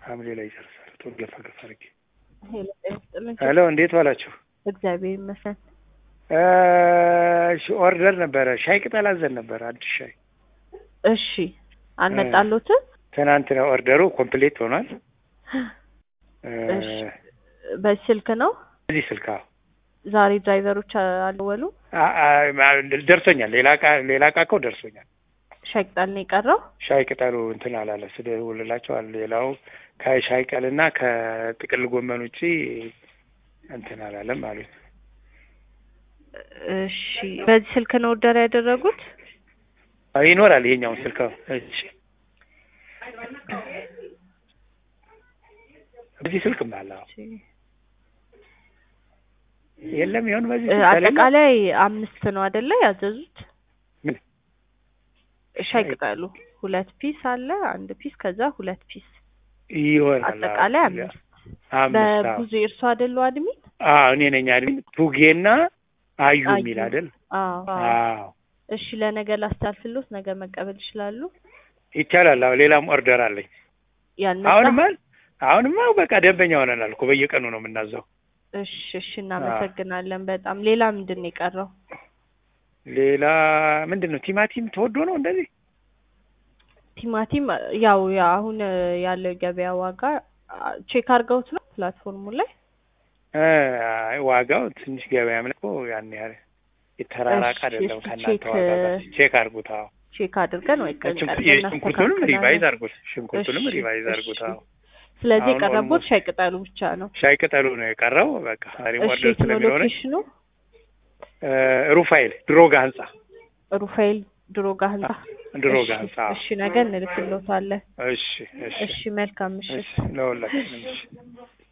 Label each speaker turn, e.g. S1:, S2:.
S1: ሐምሌ ላይ ይጨርሳል። ቶሎ ገፋ ገፋ አድርጌ።
S2: ሄሎ ጤና ይስጥልኝ።
S1: ሄሎ እንዴት ዋላችሁ?
S2: እግዚአብሔር ይመስገን።
S1: እሺ ኦርደር ነበረ። ሻይ ቅጠል አዘን ነበረ አዲስ ሻይ።
S2: እሺ አልመጣሎትም?
S1: ትናንትና ኦርደሩ ኮምፕሌት ሆኗል።
S2: እሺ በዚህ ስልክ ነው?
S1: በዚህ ስልክ አዎ።
S2: ዛሬ ድራይቨሮች አልደወሉ?
S1: አ- አ- ደርሶኛል። ሌላ እቃ ሌላ እቃ እኮ ደርሶኛል።
S2: ሻይ ቅጠል ነው የቀረው?
S1: ሻይ ቅጠሉ እንትን አላለ ስደውልላቸዋል። ሌላው ከሻይ ቀልና ከጥቅል ጎመን ውጪ እንትን አላለም አሉኝ።
S2: እሺ በዚህ ስልክ ነው ኦርደር ያደረጉት?
S1: አዎ፣ ይኖራል ይሄኛውን ስልክ አዎ። እሺ በዚህ ስልክም አለ አዎ። የለም ይሁን በዚህ
S2: እ
S1: ስልክ ከሌለ
S2: አጠቃላይ አምስት ነው አይደለ ያዘዙት?
S1: ምን
S2: ሻይ ቅጠሉ ሁለት ፒስ አለ፣ አንድ ፒስ ከዛ ሁለት ፒስ
S1: ይሆናል አዎ።
S2: አጠቃላይ አምስት።
S1: አምስት አዎ።
S2: በብዙ እርሶ አይደሉ አድሚን?
S1: አዎ እኔ ነኝ አድሚን ቡጌና አዩ
S2: አዩ።
S1: የሚል አይደል?
S2: አዎ
S1: አዎ
S2: እሺ ለነገ ላስታልፍሎት ነገ መቀበል ይችላሉ?
S1: ይቻላል። አዎ ሌላም ኦርደር አለኝ።
S2: ያነሳ
S1: አሁንማ አሁንማ በቃ ደንበኛ ሆነናል እኮ በየቀኑ ነው የምናዘው።
S2: እሺ እሺ እናመሰግናለን በጣም ሌላ ምንድን ነው የቀረው?
S1: ሌላ ምንድን ነው ቲማቲም ተወዶ ነው እንደዚህ
S2: ቲማቲም ያው ያ አሁን ያለው የገበያ ዋጋ አ- ቼክ አድርገውት ነው ፕላትፎርሙ ላይ?
S1: እ አይ ዋጋው ትንሽ ገበያም ላይ እኮ ያን ያህል የተራራቀ
S2: እሺ፣
S1: አይደለም
S2: እስኪ
S1: ከእናንተ
S2: ቼክ-
S1: ዋጋ ጋር ቼክ አድርጉት። አዎ
S2: ቼክ አድርገን ወይ ቀን
S1: ሽንኩርት-
S2: ቀርበን
S1: የሽንኩርቱንም ሪቫይዝ
S2: እናስተካክላለን።
S1: አድርጉት። ሽንኩርቱንም
S2: እሺ፣
S1: ሪቫይዝ
S2: እሺ።
S1: አድርጉት። አዎ
S2: ስለዚህ
S1: አሁን
S2: የቀረቦት
S1: almost-
S2: ሻይ ቅጠሉ ብቻ ነው።
S1: ሻይ ቅጠሉ ነው የቀረው። በቃ ዛሬም
S2: እሺ
S1: ኦርደር
S2: የት ነው
S1: ስለሚኖረኝ
S2: ሎኬሽኑ?
S1: እ ሩፋኤል ድሮጋ ህንጻ
S2: ሩፋኤል ድሮጋ ህንጻ።
S1: ድሮጋ
S2: እሺ፣
S1: ህንጻ።
S2: እሺ ነገ እንልክሎታለን።
S1: እሺ እሺ
S2: እሺ መልካም ምሽት።
S1: እሺ ለሁላችንም እሺ